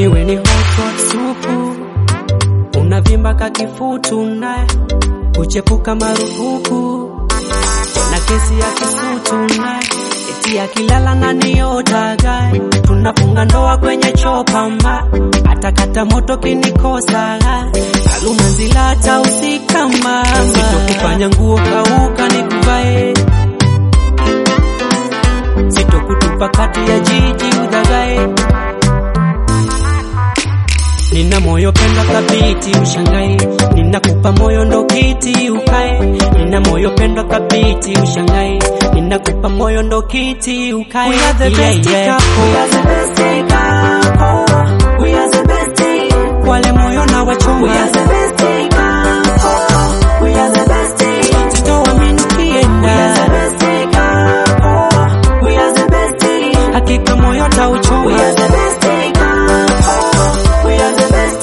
iwe ni hot hot supu, unavimba kakifutu naye kuchepuka marufuku na kesi ya kisutu naye eti akilala na niotaga tunafunga ndoa kwenye chopamba atakata moto kinikosa alumanzila hata usikama sitokufanya nguo kauka nikuvae sitokutupa kati ya jiji udhagae Nina moyo penda thabiti ushangae, ninakupa moyo ndo kiti ukae. Nina moyo penda thabiti ushangae, ninakupa moyo ndo kiti ukae. We are the best couple. We are the best couple. We are the best. Wale moyo na wachoma. We are the best couple. We are the best. Sitoamini ukienda. We are the best couple. We are the best. Hakika moyo tauchoma. We are the best couple. We are the best.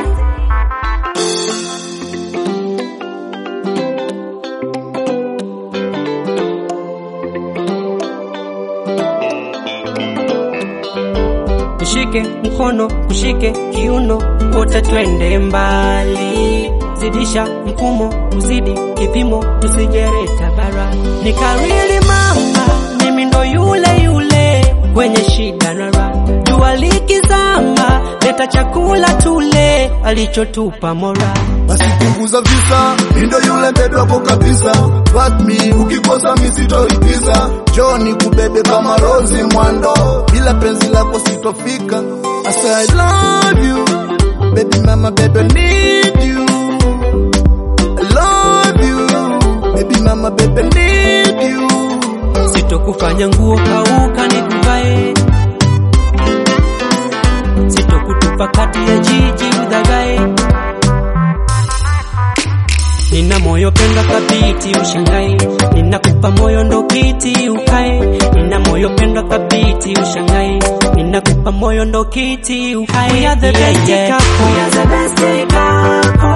Nishike mkono, ushike kiuno, wote twende mbali. Zidisha mfumo, uzidi kipimo, tusijereta bara. Nikariri mama, mimi ndo yule yule kwenye shida na raha. Jua likizama, leta chakula tule, alichotupa Mola. basi punguza visa, mindo yule bebe wako kabisa. But me ukikosa mi sitoigiza, Joni kubebe kama Rozi Mwando, bila penzi lako sitofika. I say I love you, baby mama, baby need you. I love you, baby mama, baby need you. Sitokufanya nguo kauka nikuvae, sitokutupa kati ya jiji udhagae. Nina moyo penda thabiti ushangae, ninakupa moyo ndo kiti ukae. Nina moyo penda thabiti ushangae, ninakupa moyo ndo kiti ukae. We are the best couple. We are the best couple.